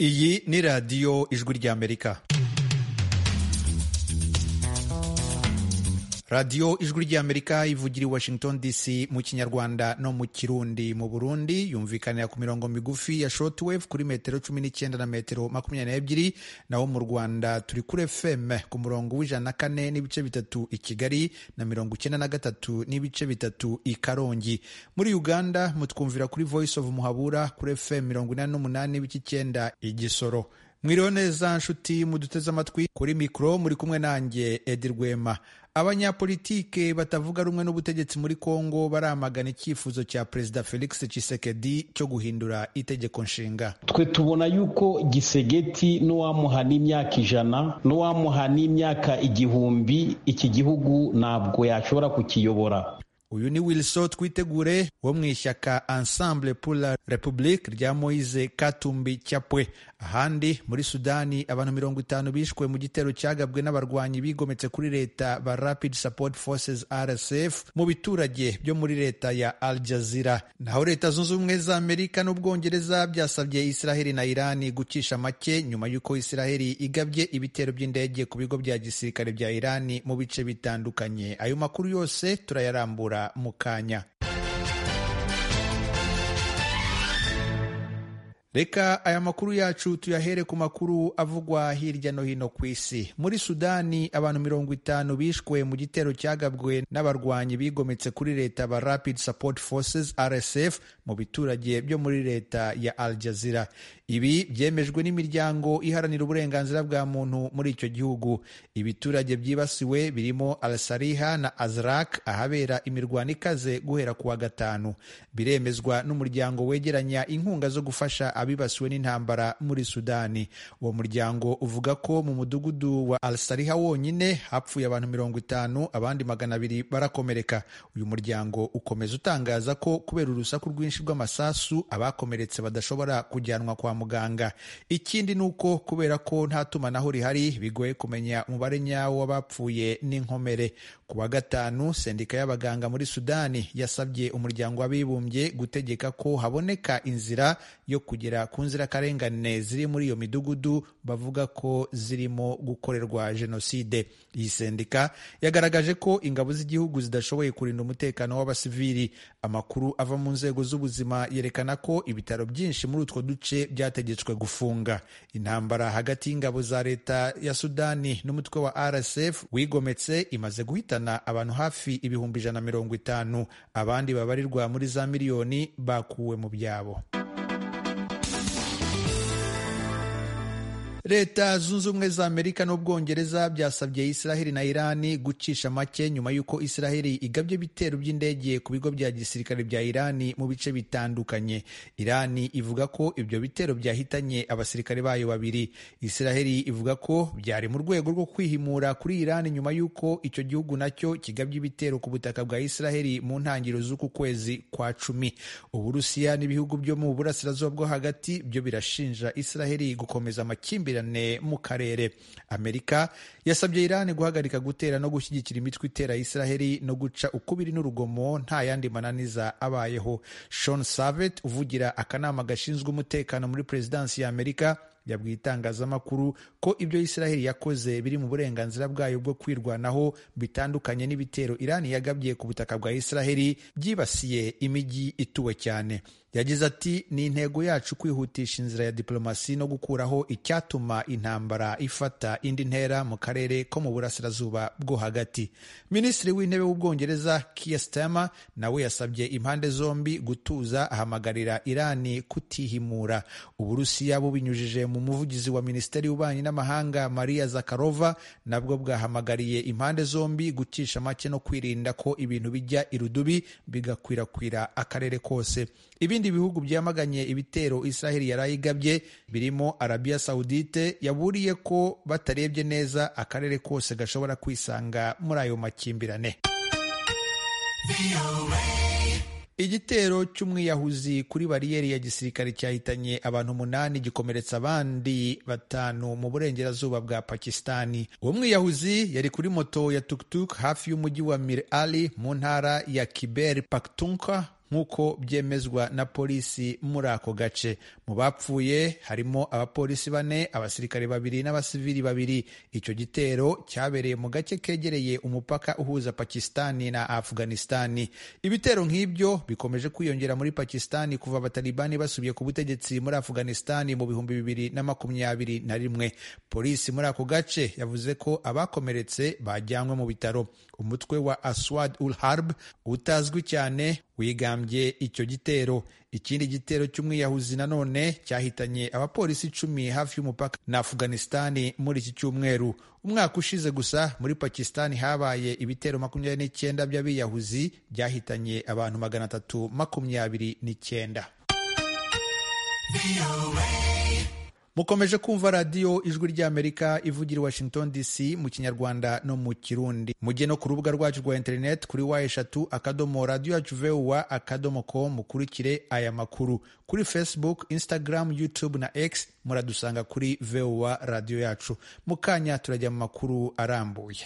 iyi ni radiyo ijwi ry'amerika radiyo ijwi ry'amerika ivugira i washington dc mu kinyarwanda no mu kirundi mu burundi yumvikanira ku mirongo migufi ya shortwave kuri metero cumi n'icyenda na metero makumyabiri n'ebyiri naho mu rwanda turi kuri fm ku murongo w'ijana na kane n'ibice bitatu i kigali na mirongo icyenda na gatatu n'ibice bitatu i karongi muri uganda mutwumvira kuri voice of muhabura kuri fm mirongo inani n'umunani n'ibice icyenda i gisoro mwiriwe neza nshuti muduteze amatwi kuri mikoro muri kumwe nanjye edi rwema abanyapolitike batavuga rumwe n'ubutegetsi muri kongo baramagana icyifuzo cya perezida felix Tshisekedi cyo guhindura itegeko nshinga twe tubona yuko gisegeti n'uwamuha n'imyaka ijana n'uwamuha n'imyaka igihumbi iki gihugu ntabwo yashobora kukiyobora uyu ni wilson twitegure wo mu ishyaka ensemble pour la republique rya moise katumbi cyapwe ahandi muri sudani abantu mirongo itanu bishwe mu gitero cyagabwe n'abarwanyi bigometse kuri leta ba rapid support forces rsf mu biturage byo muri leta ya al jazira naho leta zunze ubumwe za amerika n'ubwongereza byasabye israheli na irani gucisha make nyuma y'uko israheli igabye ibitero by'indege ku bigo bya gisirikare bya irani mu bice bitandukanye ayo makuru yose turayarambura mu kanya reka aya makuru yacu tuyahere ku makuru avugwa hirya no hino ku isi muri sudani abantu mirongo itanu bishwe mu gitero cyagabwe n'abarwanyi bigometse kuri leta ba rapid support forces rsf mu biturage byo muri leta ya al jazira ibi byemejwe n'imiryango iharanira uburenganzira bwa muntu muri icyo gihugu ibiturage byibasiwe birimo al sariha na azrak ahabera imirwano ikaze guhera ku wa gatanu biremezwa n'umuryango wegeranya inkunga zo gufasha abibasiwe n'intambara muri sudani uwo muryango uvuga ko mu mudugudu wa al sariha wonyine hapfuye abantu mirongo itanu abandi magana abiri barakomereka uyu muryango ukomeza utangaza ko kubera urusaku rwinshi rw'amasasu abakomeretse badashobora kujyanwa kwa muganga ikindi ni uko kubera ko nta tumanaho rihari bigoye kumenya umubare nyawo w'abapfuye n'inkomere ku wa gatanu sendika y'abaganga muri sudani yasabye umuryango w'abibumbye gutegeka ko haboneka inzira yo kugera ku nzirakarengane ziri muri iyo midugudu bavuga ko zirimo gukorerwa jenoside iyi sendika yagaragaje ko ingabo z'igihugu zidashoboye kurinda umutekano w'abasivili amakuru ava mu nzego z'ubuzima yerekana ko ibitaro byinshi muri utwo duce byategetswe gufunga intambara hagati y'ingabo za leta ya sudani n'umutwe wa rsf wigometse imaze guhitana abantu hafi ibihumbi ijana na mirongo itanu abandi babarirwa muri za miliyoni bakuwe mu byabo leta zunze ubumwe za amerika n'ubwongereza byasabye israheli na irani gucisha make nyuma y'uko israheli igabye ibitero by'indege ku bigo bya gisirikare bya irani mu bice bitandukanye irani ivuga ko ibyo bitero byahitanye abasirikare bayo babiri israheli ivuga ko byari mu rwego rwo kwihimura kuri irani nyuma y'uko icyo gihugu nacyo kigabye ibitero ku butaka bwa israheli mu ntangiriro z'uku kwezi kwa cumi uburusiya n'ibihugu byo mu burasirazuba bwo hagati byo birashinja israheli gukomeza amakimbirane mu karere amerika yasabye irani guhagarika gutera no gushyigikira imitwe itera israheli no guca ukubiri n'urugomo nta yandi mananiza abayeho Sean savet uvugira akanama gashinzwe umutekano muri perezidansi ya amerika yabwiye itangazamakuru ko ibyo israheli yakoze biri mu burenganzira bwayo bwo kwirwanaho bitandukanye n'ibitero irani yagabye ku butaka bwa israheli byibasiye imijyi ituwe cyane yagize ati ni intego yacu kwihutisha inzira ya diplomasi no gukuraho icyatuma intambara ifata indi ntera mu karere ko mu burasirazuba bwo hagati minisitiri w'intebe w'ubwongereza Keir Starmer nawe yasabye impande zombi gutuza ahamagarira irani kutihimura uburusiya bubinyujije mu muvugizi wa minisiteri y'ububanyi n'amahanga maria zakarova nabwo bwahamagariye impande zombi gucisha make no kwirinda ko ibintu bijya irudubi bigakwirakwira akarere kose ibindi bihugu byamaganye ibitero israheli yari ayigabye birimo arabiya sawudite yaburiye ko batarebye neza akarere kose gashobora kwisanga muri ayo makimbirane igitero cy'umwiyahuzi kuri bariyeri ya gisirikare cyahitanye abantu umunani gikomeretsa abandi batanu mu burengerazuba bwa pakisitani uwo mwiyahuzi yari kuri moto ya tuktuk hafi y'umujyi wa mir ali mu ntara ya kiber paktunka nk'uko byemezwa na polisi muri ako gace mu bapfuye harimo abapolisi bane abasirikare babiri n'abasivili babiri icyo gitero cyabereye mu gace kegereye umupaka uhuza pakisitani na afuganistani ibitero nk'ibyo bikomeje kwiyongera muri pakisitani kuva abatalibani basubye ku butegetsi muri afuganistani mu bihumbi bibiri na makumyabiri na rimwe polisi muri ako gace yavuze ko abakomeretse bajyanwe mu bitaro umutwe wa aswad ul harb utazwi cyane wigambye icyo gitero ikindi gitero cy'umwiyahuzi nanone cyahitanye abapolisi icumi hafi y'umupaka na afuganistani muri iki cyumweru umwaka ushize gusa muri pakistani habaye ibitero makumyabiri n'icyenda by'abiyahuzi byahitanye abantu magana atatu makumyabiri n'icyenda mukomeje kumva radiyo ijwi ry'amerika ivugira i washington dc mu kinyarwanda no mu kirundi mujye no ku rubuga rwacu rwa interineti kuri wa eshatu akadomo radiyo yacu vuwa akadomo ko mukurikire aya makuru kuri facebook instagram youtube na x muradusanga kuri vuwa radiyo yacu mu kanya turajya mu makuru arambuye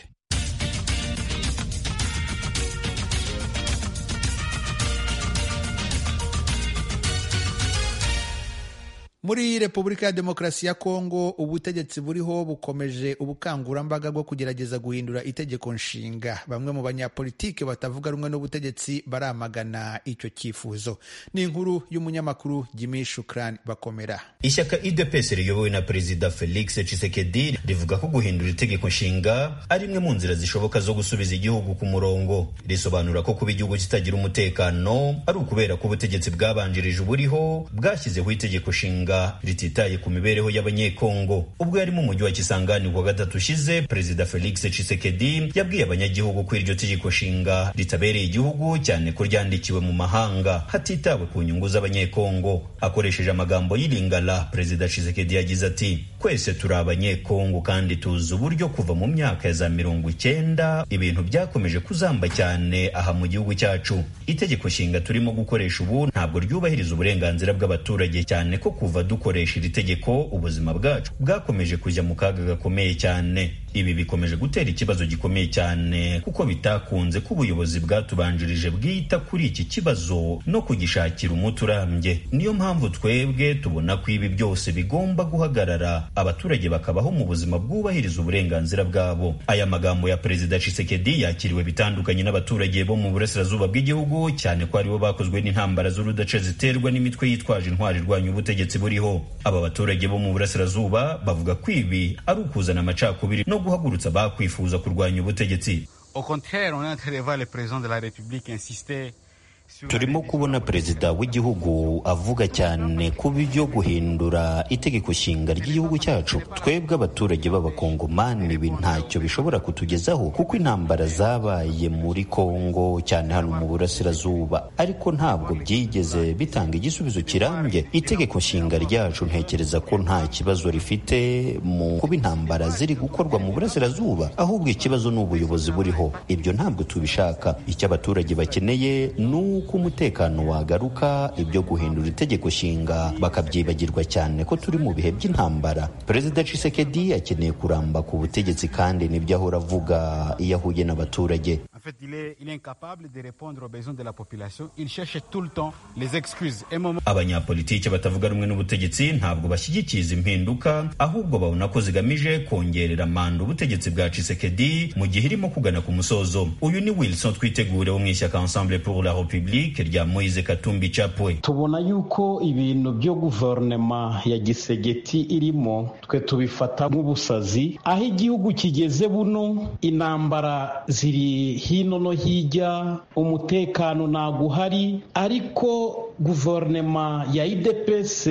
muri repubulika ya demokarasi ya kongo ubutegetsi buriho bukomeje ubukangurambaga bwo kugerageza guhindura itegeko nshinga bamwe mu banyapolitike batavuga rumwe n'ubutegetsi baramagana icyo cyifuzo ni inkuru y'umunyamakuru jimi shukrani bakomera ishyaka idps riyobowe na perezida felix tshisekedi rivuga ko guhindura itegeko nshinga ari imwe mu nzira zishoboka zo gusubiza igihugu ku murongo risobanura ko kuba igihugu kitagira umutekano ari ukubera ko ubutegetsi bwabanjirije uburiho bwashyizeho itegeko nshinga rititaye ku mibereho y'abanyekongo ubwo yari mu mujyi wa kisangani ku wa gatatu ushize perezida felix tshisekedi yabwiye abanyagihugu ko iryo tegeko nshinga ritabereye igihugu cyane ko ryandikiwe mu mahanga hatitawe ku nyungu z'abanyekongo akoresheje amagambo y'iringara perezida tshisekedi yagize ati twese turi abanyekongo kandi tuzi uburyo kuva mu myaka ya za mirongo icyenda ibintu byakomeje kuzamba cyane aha mu gihugu cyacu itegeko nshinga turimo gukoresha ubu ntabwo ryubahiriza uburenganzira bw'abaturage cyane ko kuva dukoresha iri tegeko ubuzima bwacu bwakomeje kujya mu kaga gakomeye cyane ibi bikomeje gutera ikibazo gikomeye cyane kuko bitakunze ko ubuyobozi bwatubanjirije bwita kuri iki kibazo no kugishakira umuti urambye niyo mpamvu twebwe tubona ko ibi byose bigomba guhagarara abaturage bakabaho mu buzima bwubahiriza uburenganzira bwabo aya magambo ya perezida Tshisekedi yakiriwe bitandukanye n'abaturage bo mu burasirazuba bw'igihugu cyane ko aribo bakozwe n'intambara z'urudaca ziterwa n'imitwe yitwaje intwari irwanya ubutegetsi buriho aba baturage bo mu burasirazuba bavuga ko ibi ari ukuzana amacakubiri no guhagurutsa abakwifuza kurwanya ubutegetsi turimo kubona perezida w'igihugu avuga cyane ku byo guhindura itegeko nshinga ry'igihugu cyacu twebwe abaturage b'abakongomani ibi ntacyo bishobora kutugezaho kuko intambara zabaye muri kongo cyane hano mu burasirazuba ariko ntabwo byigeze bitanga igisubizo kirambye itegeko nshinga ryacu ntekereza ko nta kibazo rifite mu kuba intambara ziri gukorwa mu burasirazuba ahubwo ikibazo ni ubuyobozi buriho ibyo ntabwo tubishaka icyo abaturage bakeneye ni uko umutekano wagaruka ibyo guhindura itegeko nshinga bakabyibagirwa cyane ko turi mu bihe by'intambara perezida Tshisekedi akeneye kuramba ku butegetsi kandi nibyo ahora avuga iyo ahuye n'abaturage abanyapolitiki batavuga rumwe n'ubutegetsi ntabwo bashyigikiye izi mpinduka ahubwo babona ko zigamije kongerera manda ubutegetsi bwa Tshisekedi mu gihe irimo kugana ku musozo uyu ni Wilson Twitegure wo mu ishyaka Ensemble pour la République rya Moise Katumbi Chapwe tubona yuko ibintu byo guverinoma ya gisegeti irimo twe tubifata nk'ubusazi aho igihugu kigeze buno intambara ziri hino no hirya umutekano ntabwo uhari ariko guverinoma ya idps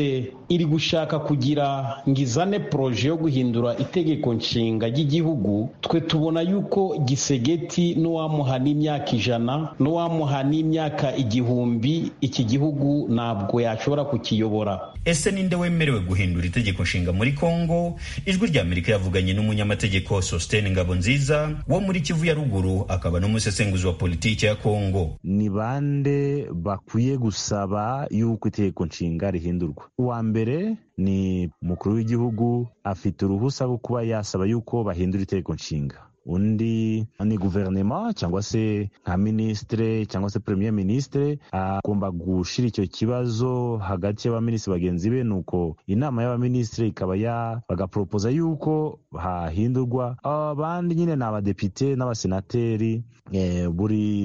iri gushaka kugira ngo izane poroje yo guhindura itegeko nshinga ry'igihugu twe tubona yuko gisegeti n'uwamuha n'imyaka ijana n'uwamuha n'imyaka igihumbi iki gihugu ntabwo yashobora kukiyobora ese ninde wemerewe guhindura itegeko nshinga muri kongo ijwi rya amerika yavuganye n'umunyamategeko sositene ngabo nziza wo muri kivu ya ruguru akaba n'umusesenguzi wa politiki ya kongo ni bande bakwiye gusaba y'uko itegeko nshinga rihindurwa uwa mbere ni umukuru w'igihugu afite uruhusa rwo kuba yasaba y'uko bahindura itegeko nshinga undi ni guverinoma cyangwa se nka minisitire cyangwa se premier minisitire agomba gushyira icyo kibazo hagati y'abaminisitiri bagenzi be nuko inama y'abaminisitiri ikaba ya bagaporopoza yuko hahindurwa abandi nyine ni abadepite n'abasenateri eh, buri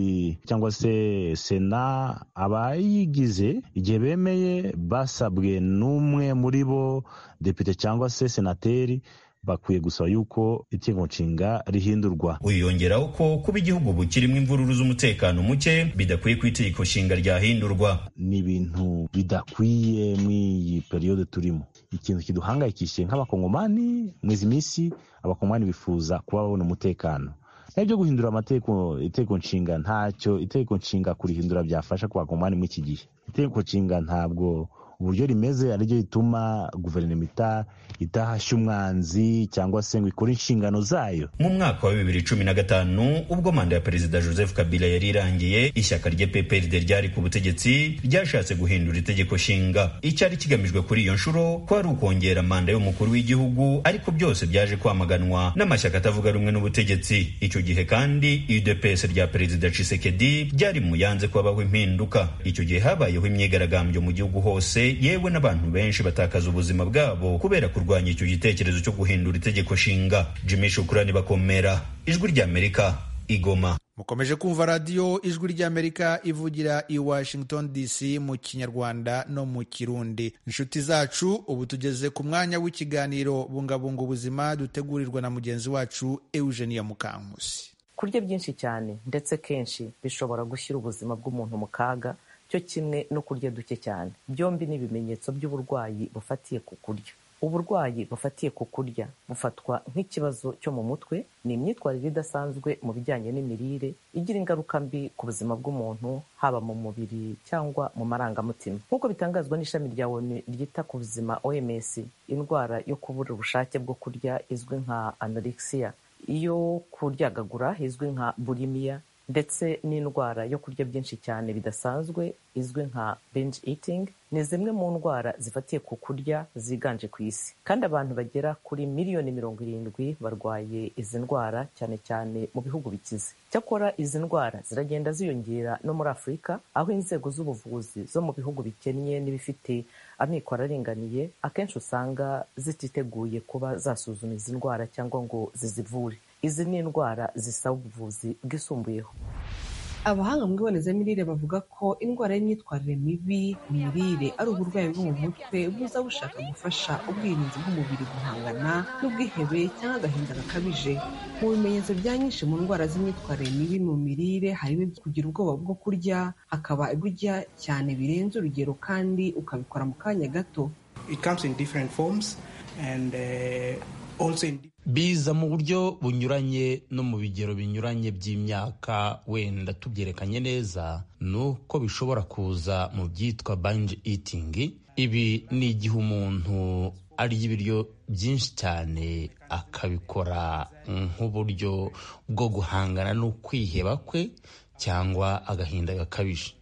cyangwa se sena abayigize igihe bemeye basabwe n'umwe muri bo depite cyangwa se senateri bakwiye gusaba yuko itegeko nshinga rihindurwa uyongeraho ko kuba igihugu bukirimo imvururu z'umutekano muke bidakwiye ku itegeko nshinga ryahindurwa ni ibintu bidakwiye mu iyi periyode turimo ikintu kiduhangayikishije nk'abakongomani mu izi minsi abakongomani bifuza kuba babona umutekano nibyo guhindura amategeko itegeko nshinga ntacyo itegeko nshinga kurihindura byafasha ku bakongomani muri iki gihe itegeko nshinga ntabwo uburyo rimeze ariryo rituma guverinoma itahashya umwanzi cyangwa se ngo ikore inshingano zayo mu mwaka wa bibiri cumi na gatanu ubwo manda ya perezida joseph kabila yari irangiye ishyaka rye pprd ryari ku butegetsi ryashatse guhindura itegeko nshinga icyari kigamijwe kuri iyo nshuro ko ari ukongera manda y'umukuru w'igihugu ariko byose byaje kwamaganwa n'amashyaka atavuga rumwe n'ubutegetsi icyo gihe kandi udps rya perezida cisekedi ryari mu yanze kubabaho impinduka icyo gihe habayeho imyigaragambyo mu gihugu hose yewe n'abantu benshi batakaza ubuzima bwabo kubera kurwanya icyo gitekerezo cyo guhindura itegeko nshinga jimmy shukurani bakomera ijwi ry'amerika igoma mukomeje kumva radiyo ijwi ry'amerika ivugira i washington dc mu kinyarwanda no mu kirundi inshuti zacu ubu tugeze ku mwanya w'ikiganiro bungabunga ubuzima dutegurirwa na mugenzi wacu eugenia mukankusi kurya byinshi cyane ndetse kenshi bishobora gushyira ubuzima bw'umuntu mu kaga cyo kimwe no kurya duke cyane byombi ni ibimenyetso by'uburwayi bufatiye ku kurya uburwayi bufatiye ku kurya bufatwa nk'ikibazo cyo mu mutwe ni imyitwarire idasanzwe mu bijyanye n'imirire igira ingaruka mbi ku buzima bw'umuntu haba mu mubiri cyangwa mu marangamutima nk'uko bitangazwa n'ishami rya onu ryita ku buzima oms indwara yo kubura ubushake bwo kurya izwi nka anorexiya iyo kuryagagura izwi nka burimiya ndetse n'indwara yo kurya byinshi cyane bidasanzwe izwi nka binge eating ni zimwe mu ndwara zifatiye ku kurya ziganje ku isi kandi abantu bagera kuri miliyoni mirongo irindwi barwaye izi ndwara cyane cyane mu bihugu bikize cyakora izi ndwara ziragenda ziyongera no muri afurika aho inzego z'ubuvuzi zo mu bihugu bikennye n'ibifite amikoro aringaniye akenshi usanga zititeguye kuba zasuzuma izi ndwara cyangwa ngo zizivure izi ni indwara zisaba ubuvuzi bwisumbuyeho abahanga mu ibonezamirire bavuga ko indwara y'imyitwarire mibi mu mirire ari uburwayi bwo mu mutwe buza bushaka gufasha ubwirinzi bw'umubiri guhangana n'ubwihebe cyangwa agahinda gakabije mu bimenyetso bya nyinshi mu ndwara z'imyitwarire mibi mu mirire harimo kugira ubwoba bwo kurya hakaba ibujya cyane birenze urugero kandi ukabikora mu kanya gato biza mu buryo bunyuranye no mu bigero binyuranye by'imyaka wenda tubyerekanye neza ni uko bishobora kuza mu byitwa banji itingi ibi ni igihe umuntu arya ibiryo byinshi cyane akabikora nk'uburyo bwo guhangana n'ukwiheba kwe cyangwa agahinda gakabije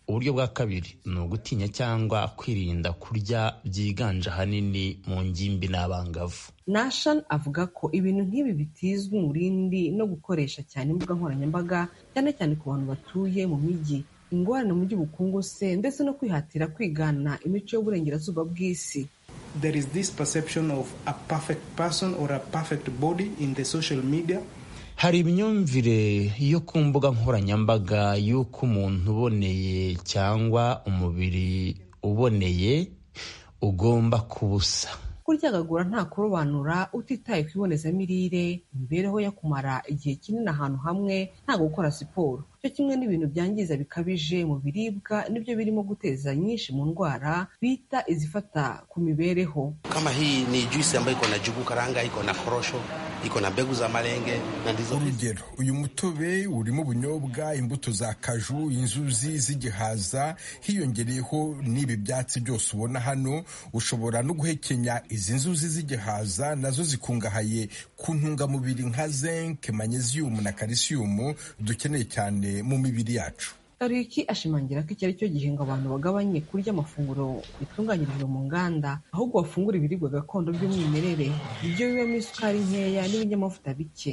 uburyo bwa kabiri ni ugutinya cyangwa kwirinda kurya byiganje ahanini mu ngimbi n'abangavu nashan avuga ko ibintu nk'ibi bitizwa umurindi no gukoresha cyane imbuga nkoranyambaga cyane cyane ku bantu batuye mu mijyi ingorane mu by'ubukungu se ndetse no kwihatira kwigana imico y'uburengerazuba bw'isi there is this perception of a perfect person or a perfect body in the social media hari imyumvire yo ku mbuga nkoranyambaga y'uko umuntu uboneye cyangwa umubiri uboneye ugomba kubusa kuryagagura nta kurobanura utitaye ku ibonezamirire imibereho yo kumara igihe kinini ahantu hamwe nta gukora siporo cyo kimwe n'ibintu byangiza bikabije mu biribwa nibyo birimo guteza nyinshi mu ndwara bita izifata ku mibereho kama hii ni juisi ambayo iko na jugu karanga iko na korosho iko na mbegu za malenge na ndizo urugero uyu mutobe urimo ubunyobwa imbuto za kaju inzuzi z'igihaza hiyongereyeho n'ibi byatsi byose ubona hano ushobora no guhekenya izi nzuzi z'igihaza nazo zikungahaye ku ntungamubiri nka zinc magnesium na calcium dukeneye cyane mu mibiri yacu Kariki ashimangira ko iki ari cyo gihe ngo abantu bagabanye kurya amafunguro bitunganyirijwe mu nganda ahubwo bafungura ibiribwa gakondo by'umwimerere ibyo bibamo isukari nkeya n'ibinyamavuta bike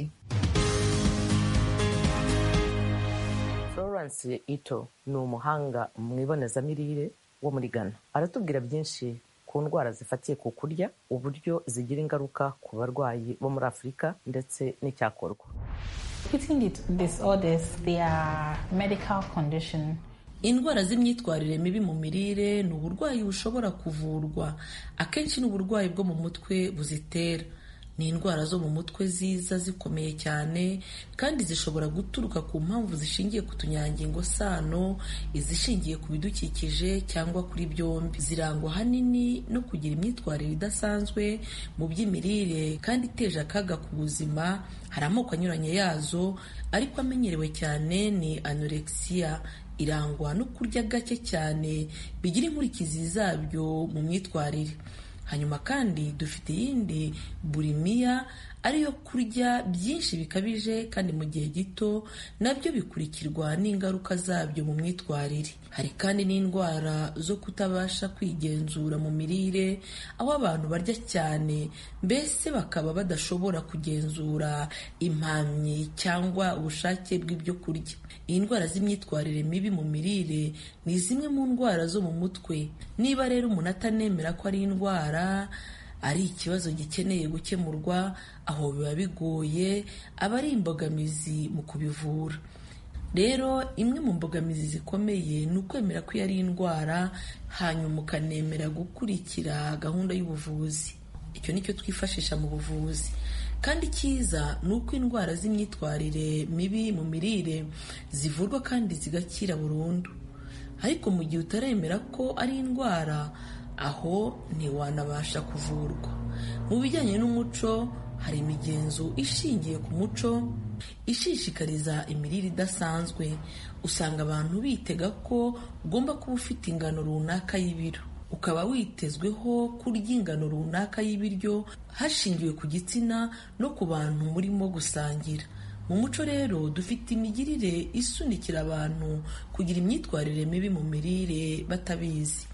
Florence Ito ni umuhanga mu ibonezamirire wo muri Ghana aratubwira byinshi ku ndwara zifatiye ku kurya uburyo zigira ingaruka ku barwayi bo muri Afurika ndetse n'icyakorwa Eating disorders, they are medical condition indwara z'imyitwarire mibi mu mirire ni uburwayi bushobora kuvurwa akenshi ni uburwayi bwo mu mutwe buzitera ni indwara zo mu mutwe ziza zikomeye cyane kandi zishobora guturuka ku mpamvu zishingiye ku tunyangingo sano izishingiye ku bidukikije cyangwa kuri byombi zirangwa ahanini no kugira imyitwarire idasanzwe mu by'imirire kandi iteje akaga ku buzima hari amoko anyuranye yazo ariko amenyerewe cyane ni anorexiya irangwa no kurya gake cyane bigira inkurikizi zabyo mu myitwarire hanyuma kandi dufite iyindi burimiya ariyo kurya byinshi bikabije kandi mu gihe gito nabyo bikurikirwa n'ingaruka zabyo mu myitwarire hari kandi n'indwara zo kutabasha kwigenzura mu mirire aho abantu barya cyane mbese bakaba badashobora kugenzura impamyi cyangwa ubushake bw'ibyo kurya indwara z'imyitwarire mibi mu mirire ni zimwe mu ndwara zo mu mutwe niba rero umuntu atanemera ko ari indwara ari ikibazo gikeneye gukemurwa aho biba bigoye aba ari imbogamizi mu kubivura rero imwe mu mbogamizi zikomeye ni ukwemera ko iyo ari indwara hanyuma ukanemera gukurikira gahunda y'ubuvuzi icyo ni cyo twifashisha mu buvuzi kandi icyiza ni uko indwara z'imyitwarire mibi mu mirire zivurwa kandi zigakira burundu ariko mu gihe utaremera ko ari indwara aho ntiwanabasha kuvurwa mu bijyanye n'umuco hari imigenzo ishingiye ku muco ishishikariza imirire idasanzwe usanga abantu bitega ko ugomba kuba ufite ingano runaka y'ibiro ukaba witezweho kurya ingano runaka y'ibiryo hashingiwe ku gitsina no ku bantu murimo gusangira mu muco rero dufite imigirire isunikira abantu kugira imyitwarire mibi mu mirire batabizi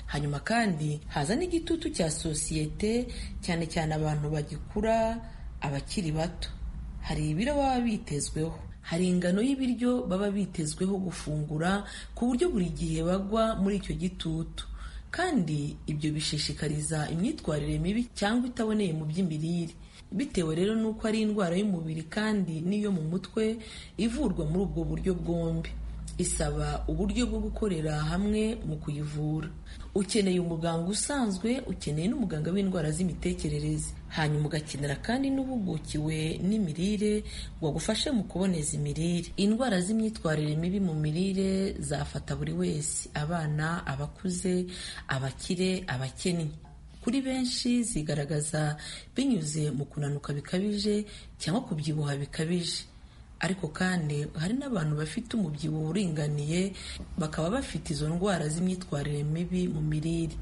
hanyuma kandi haza n'igitutu cya sosiyete cyane cyane abantu bagikura abakiri bato hari ibiro baba bitezweho hari ingano y'ibiryo baba bitezweho gufungura ku buryo buri gihe bagwa muri icyo gitutu kandi ibyo bishishikariza imyitwarire mibi cyangwa itaboneye mu by'imirire bitewe rero n'uko ari indwara y'umubiri kandi n'iyo mu mutwe ivurwa muri ubwo buryo bwombi isaba uburyo bwo gukorera hamwe mu kuyivura ukeneye umuganga usanzwe ukeneye n'umuganga w'indwara z'imitekerereze hanyuma ugakenera kandi n'uhugukiwe n'imirire ngo agufashe mu kuboneza imirire indwara z'imyitwarire mibi mu mirire zafata buri wese abana abakuze abakire abakennye kuri benshi zigaragaza binyuze mu kunanuka bikabije cyangwa kubyibuha bikabije ariko kandi hari n'abantu bafite umubyibuho uringaniye bakaba bafite izo ndwara z'imyitwarire mibi mu mirire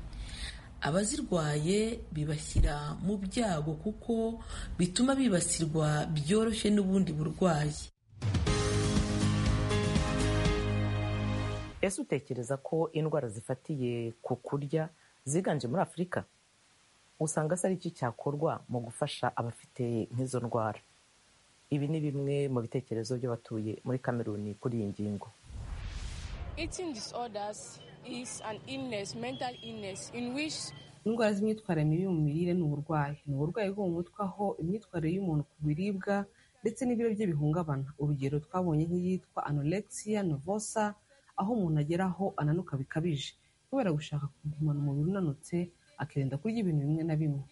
abazirwaye bibashyira mu byago kuko bituma bibasirwa byoroshye n'ubundi burwayi ese utekereza ko indwara zifatiye ku kurya ziganje muri afurika usanga se ari iki cyakorwa mu gufasha abafite nk'izo ndwara ibi ni bimwe mu bitekerezo by'abatuye muri kameruni kuri iyi ngingo indwara z'imyitwarire mibi mu mirire ni uburwayi ni uburwayi bwo mu mutwe aho imyitwarire y'umuntu ku biribwa ndetse n'ibiro bye bihungabana urugero twabonye nk'iyitwa anorexiya novosa aho umuntu agera aho ananuka bikabije kubera gushaka kugumana umubiri unanutse akirinda kurya ibintu bimwe na bimwe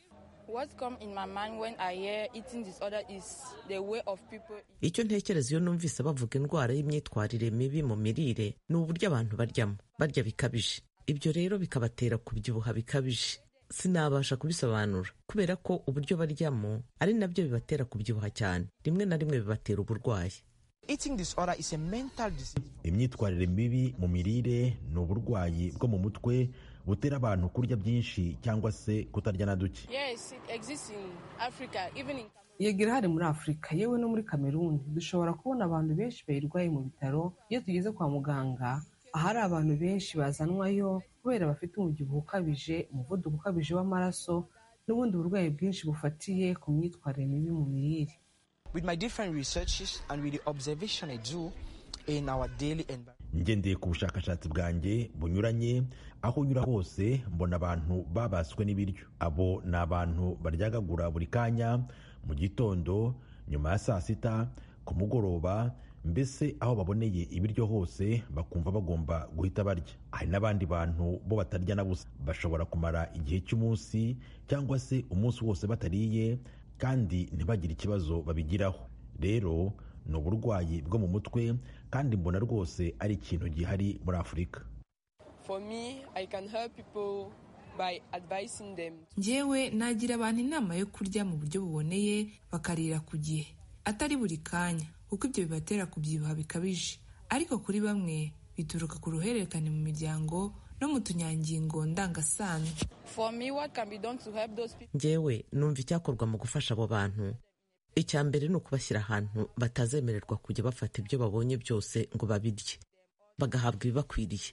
icyo ntekereza iyo numvise bavuga indwara y'imyitwarire mibi mu mirire ni uburyo abantu baryamo barya bikabije ibyo rero bikabatera kubyibuha bikabije sinabasha kubisobanura kubera ko uburyo baryamo ari nabyo bibatera kubyibuha cyane rimwe na rimwe bibatera uburwayi imyitwarire mibi mu mirire ni uburwayi bwo mu mutwe butera abantu kurya byinshi cyangwa se kutarya na duke yego irahari muri afurika yewe no muri kameruni dushobora kubona abantu benshi bayirwaye mu bitaro iyo tugeze kwa muganga ahari abantu benshi bazanwayo kubera bafite umubyibuho ukabije umuvuduko ukabije w'amaraso n'ubundi burwayi bwinshi bufatiye ku myitwarire mibi mu mirire ngendeye ku bushakashatsi bwanjye bunyuranye aho unyura hose mbona abantu babaswe n'ibiryo abo ni abantu baryagagura buri kanya mu gitondo nyuma ya saa sita ku mugoroba mbese aho baboneye ibiryo hose bakumva bagomba guhita barya hari n'abandi bantu bo batarya na busa bashobora kumara igihe cy'umunsi cyangwa se umunsi wose batariye kandi ntibagire ikibazo babigiraho rero ni uburwayi bwo mu mutwe kandi mbona rwose ari ikintu gihari muri afurika njyewe nagira abantu inama yo kurya mu buryo buboneye bakarira ku gihe atari buri kanya kuko ibyo bibatera kubyibuha bikabije ariko kuri bamwe bituruka ku ruhererekane mu miryango no mu tunyangingo ndangasano njyewe numva icyakorwa mu gufasha abo bantu icya mbere ni ukubashyira ahantu batazemererwa kujya bafata ibyo babonye byose ngo babirye bagahabwa ibibakwiriye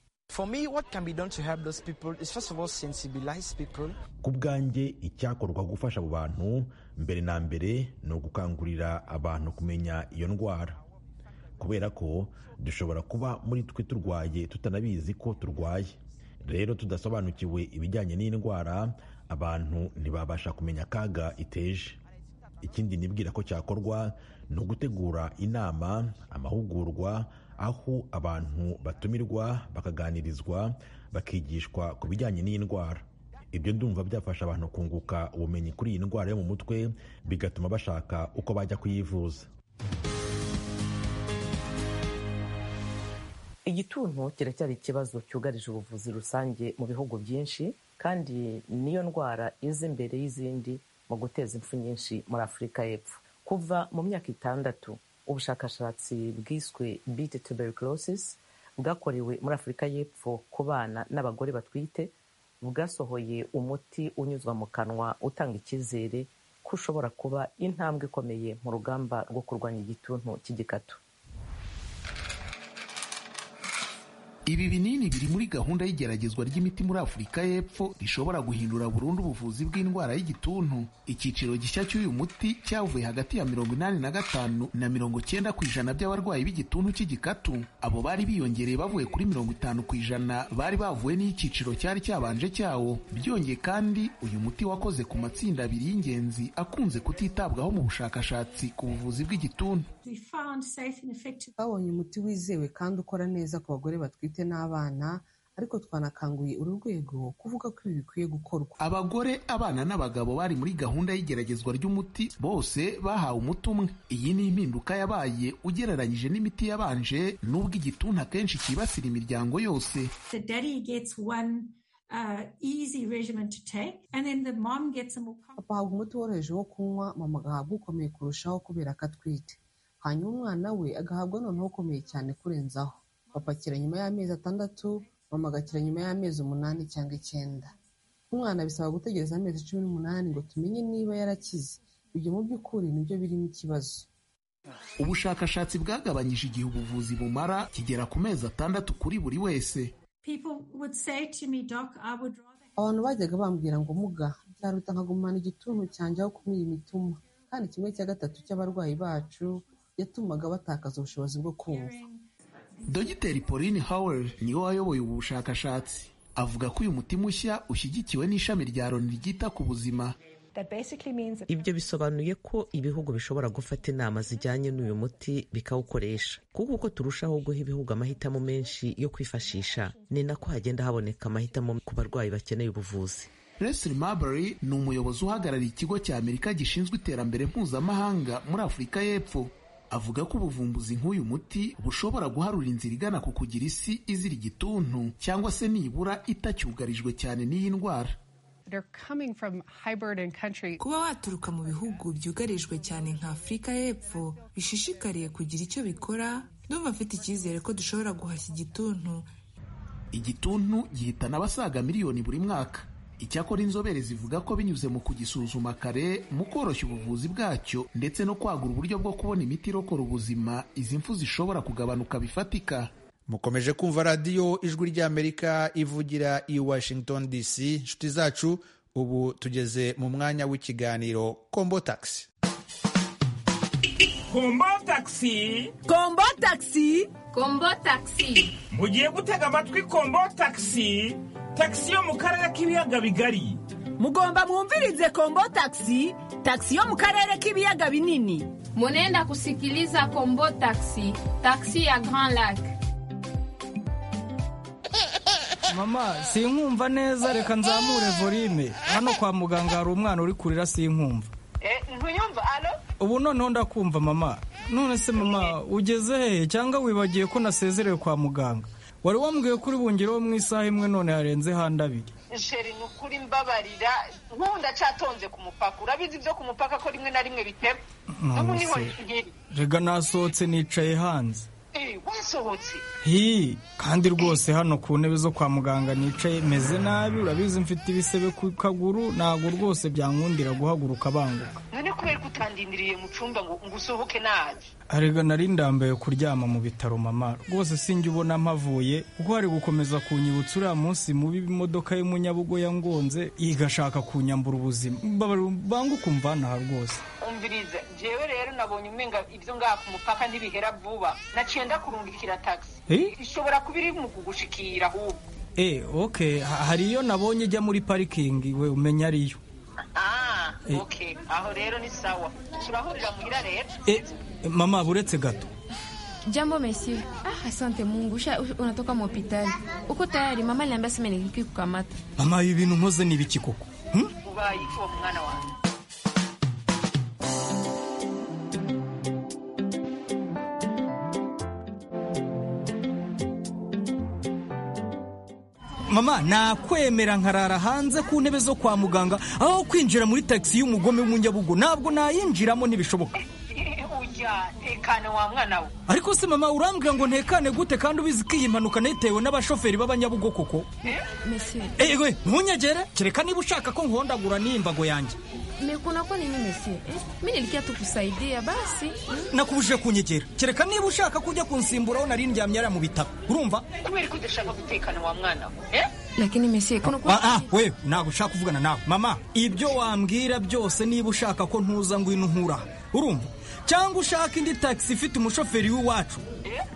ku bwanjye icyakorwa gufasha abo bantu mbere na mbere ni ugukangurira abantu kumenya iyo ndwara kubera ko dushobora kuba muri twe turwaye tutanabizi ko turwaye rero tudasobanukiwe ibijyanye n'indwara abantu ntibabasha kumenya akaga iteje ikindi nibwira ko cyakorwa ni ugutegura inama amahugurwa aho abantu batumirwa bakaganirizwa bakigishwa ku bijyanye n'indwara ibyo ndumva byafasha abantu kunguka ubumenyi kuri iyi ndwara yo mu mutwe bigatuma bashaka uko bajya kuyivuza igituntu kiracyari ikibazo cyugarije ubuvuzi rusange mu bihugu byinshi kandi niyo ndwara iza imbere y'izindi mu guteza impfu nyinshi muri afurika y'epfo kuva mu myaka itandatu ubushakashatsi bwiswe bit tuberculosis bwakorewe muri afurika y'epfo ku bana n'abagore batwite bwasohoye umuti unyuzwa mu kanwa utanga icyizere ko ushobora kuba intambwe ikomeye mu rugamba rwo kurwanya igituntu cy'igikatu ibi binini biri muri gahunda y'igeragezwa ry'imiti muri afurika y'epfo rishobora guhindura burundu ubuvuzi bw'indwara y'igituntu icyiciro gishya cy'uyu muti cyavuye hagati ya mirongo inani na gatanu na mirongo cyenda ku ijana by'abarwayi b'igituntu cy'igikatu abo bari biyongereye bavuye kuri mirongo itanu ku ijana bari bavuye n'icyiciro cyari cyabanje cyawo byongeye kandi uyu muti wakoze ku matsinda abiri y'ingenzi akunze kutitabwaho mu bushakashatsi ku buvuzi bw'igituntu twabonye umuti wizewe kandi ukora neza ku bagore batwite n'abana ariko twanakanguye uru rwego kuvuga ko ibi bikwiye gukorwa abagore abana n'abagabo bari muri gahunda y'igeragezwa ry'umuti bose bahawe umuti umwe iyi ni impinduka yabaye ugereranyije n'imiti yabanje n'ubwo igituntu akenshi cyibasira imiryango yose papa ahabwa umuti woroheje wo kunywa mama agahabwa ukomeye kurushaho kubera ko atwite hanyuma umwana we agahabwa noneho ukomeye cyane kurenzaho papa akira nyuma y'amezi atandatu mama agakira nyuma y'amezi umunani cyangwa icyenda umwana bisaba gutegereza amezi cumi n'umunani ngo tumenye niba yarakize ibyo mu by'ukuri nibyo birimo ikibazo ubushakashatsi bwagabanyije igihe ubuvuzi bumara kigera ku mezi atandatu kuri buri wese abantu bajyaga bambwira ngo muga byaruta nkagumana igituntu cyanjye aho kumira imituma kandi kimwe cya gatatu cy'abarwayi bacu yatumaga batakaza ubushobozi bwo kumva dogiteri pauline howell niwe wayoboye ubu bushakashatsi avuga ko uyu muti mushya ushyigikiwe n'ishami rya loni ryita ku buzima ibyo bisobanuye ko ibihugu bishobora gufata inama zijyanye n'uyu muti bikawukoresha kuko uko turushaho guha ibihugu amahitamo menshi yo kwifashisha ni nako hagenda haboneka amahitamo ku barwayi bakeneye ubuvuzi Leslie Marbury ni umuyobozi uhagarariye ikigo cya Amerika gishinzwe iterambere mpuzamahanga muri Afurika y'Epfo avuga ko ubuvumbuzi nk'uyu muti bushobora guharura inzira igana ku kugira isi izira igituntu cyangwa se nibura itacyugarijwe cyane n'iyi ndwara kuba waturuka mu bihugu byugarijwe cyane nka afurika y'epfo bishishikariye kugira icyo bikora ndumva afite icyizere ko dushobora guhashya igituntu igituntu gihitana abasaga miliyoni buri mwaka icyakora inzobere zivuga ko binyuze mu kugisuzuma kare mu koroshya ubuvuzi bwacyo ndetse no kwagura uburyo bwo kubona imiti irokora ubuzima izi mfu zishobora kugabanuka bifatika mukomeje kumva radiyo ijwi ry'amerika ivugira i washington dc inshuti zacu ubu tugeze mu mwanya w'ikiganiro kombo tagisi kombo takisi kombo takisi kombo takisi mugiye gutega amatwi kombo takisi takisi yo mu karere k'ibiyaga bigari mugomba mwumvirize kombo takisi takisi yo mu karere k'ibiyaga binini munenda kusikiliza kombo takisi takisi ya grand lac mama sinkumva neza reka nzamure volume hano kwa muganga hari umwana uri kurira sinkumva ntuyumva alo ubu noneho ndakumva mama none se mama ugeze hehe cyangwa wibagiye ko nasezerewe kwa muganga wari wambwiye ko uri bungereho mu isaha imwe none harenze handi abiri sheri ni ukuri mbabarira nkunda catonze ku mupaka urabizi ibyo ku mupaka ko rimwe na rimwe biteba n'ubu niho nkiri rega nasohotse nicaye hanze wasohotse hi kandi rwose hano ku ntebe zo kwa muganga nicaye meze nabi urabizi mfite ibisebe ku kaguru ntabwo rwose byankundira guhaguruka banguka none kubera ko utandindiriye mu cyumba ngo ngo usohoke nabi arega nari ndambaye kuryama mu bitaro mama rwose sinjye ubona mpavuye kuko hari gukomeza kunyibutsa uriya munsi mubi imodoka y'umunyabugo yangonze igashaka kunyambura ubuzima banguka umvanaha rwose umviriza jewe rero nabonye umenga ibyo ngaha ku mupaka ntibihera vuba naciye ndakurungikira taxi ishobora kuba iri mu kugushikira ahubwo eh okay ha- hari iyo nabonye ijya muri parikingi we umenya ariyo ah okay aho rero ni sawa turahurira muhira rero eh mama buretse gato Jambo monsieur. Ah, asante Mungu. Usha unatoka mhospitali. Uko tayari mama aliniambia sema niliki kukamata. mama ibi bintu nkoze ni ibiki koko hmm? ubaye uwo mwana wanjye mama nakwemera nkarara hanze ku ntebe zo kwa muganga aho kwinjira muri taxi y'umugome w'umunyabugo ntabwo nayinjiramo ntibishoboka ujya tekane wa mwana we ariko se mama urambwira ngo ntekane gute kandi ubizi ko iyi mpanuka nayitewe n'abashoferi b'abanyabugo koko Monsieur. ewe ntunyegere kereka niba ushaka ko nkuhondagura n'imbago yanjye Mais kuna kwa nini monsieur? Eh? Mimi nilikuwa tu kusaidia basi. Hmm? nakubujije kunyegera kereka niba ushaka kujya kunsimburaho nari ndyamye yari mu bitaro urumva kubera ko udashaka gutekana wa mwana we eh? Lakini monsieur kuna Ah, ah, wewe ntabwo ushaka kuvugana nawe mama ibyo wambwira byose niba ushaka ko ntuza ngwino nkura urumva cyangwa ushaka indi taxi ifite umushoferi w'iwacu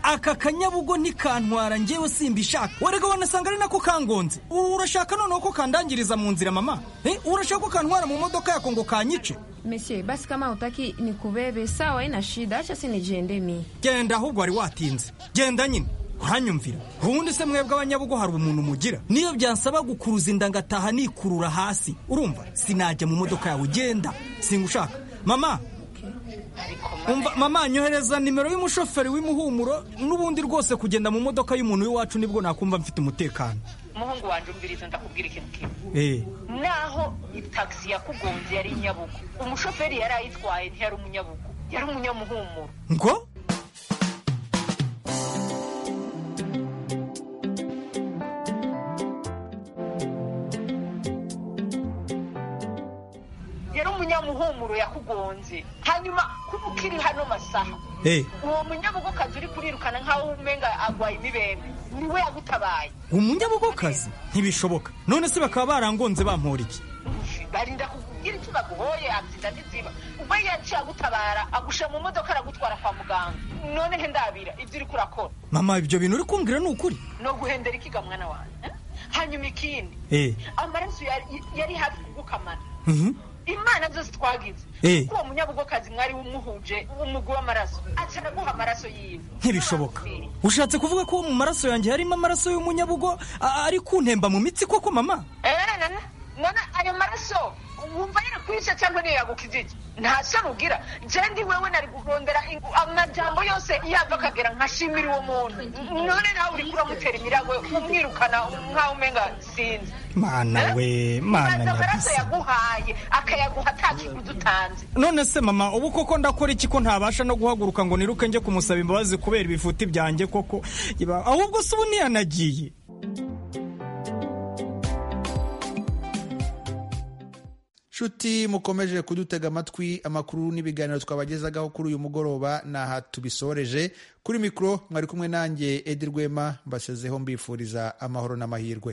aka kanyabugo ntikantwara njyewe simbishaka warega wanasanga ari nako kangonze urashaka noneho ko kandangiriza mu nzira mama Eh, urashaka ko kantwara mu modoka yako ngo kanyice Monsieur, basi kama utaki nikubebe sawa, haina shida. Acha si nijende mimi. genda ahubwo wari watinze genda nyine uranyumvira ubundi se mwebwe abanyabugo hari umuntu mugira niyo byansaba gukuruza inda ngataha nikurura hasi urumva sinajya mu modoka yawe genda singushaka mama umva mama nyohereza nimero y'umushoferi w'imuhumuro n'ubundi rwose kugenda mu modoka y'umuntu w'iwacu nibwo nakumva mfite umutekano umuhungu wanjye umviriza ndakubwira ikintu kimwe eh naho itagisi yakugonze yari inyabugu umushoferi yari ayitwaye ntiyari umunyabugu yari umunyamuhumuro ngo yari umunyamuhumuro yakugonze hanyuma kuba ukiri hano masaha eh uwo munyabugukazi uri kurirukana nk'aho umenga agwaye imibembe niwe yagutabaye umunyabugokazi ntibishoboka none se bakaba barangonze bampora iki barinda kugira icyo baguhoye abyita ntiziba ubwo yaciye agutabara agushyira mu modoka aragutwara kwa muganga none ntindabira ibyo uri kurakora mama ibyo bintu uri kumbwira ni ukuri ni uguhendera ikiga mwana wanjye eh? hanyuma ikindi eh amaraso yari- yari hafi kugukamana mhm imana zose twagize Eh. kuko uwo munyabugokazi mwari umuhuje umugu w'amaraso aca anaguha amaraso yiwe ntibishoboka ushatse kuvuga ko mu maraso yanjye harimo amaraso y'umunyabugo a- ari kuntemba mu mitsi koko mama Eh, nana nana ayo maraso wumva yarakwica cyangwa niyo yagukiza iki nta soni ugira njye ndi wewe nari kurondera ingu- amajambo yose yava akagera nkashimira uwo muntu none nawe uri kuramutera imiryango umwirukana nkaho umenga sinzi mana we mana maze amaraso nyabisa yaguhaye akayaguha atakiguzi utanze none se mama ubu koko ndakora iki ko ntabasha no guhaguruka ngo niruke njye kumusaba imbabazi kubera ibifuti byanjye koko Iba- ahubwo se ubu ntiyanagiye nshuti mukomeje kudutega amatwi amakuru n'ibiganiro twabagezagaho kuri uyu mugoroba ni aha tubisoreje kuri mikoro mwari kumwe nanjye edi rwema mbasezeho mbifuriza amahoro n'amahirwe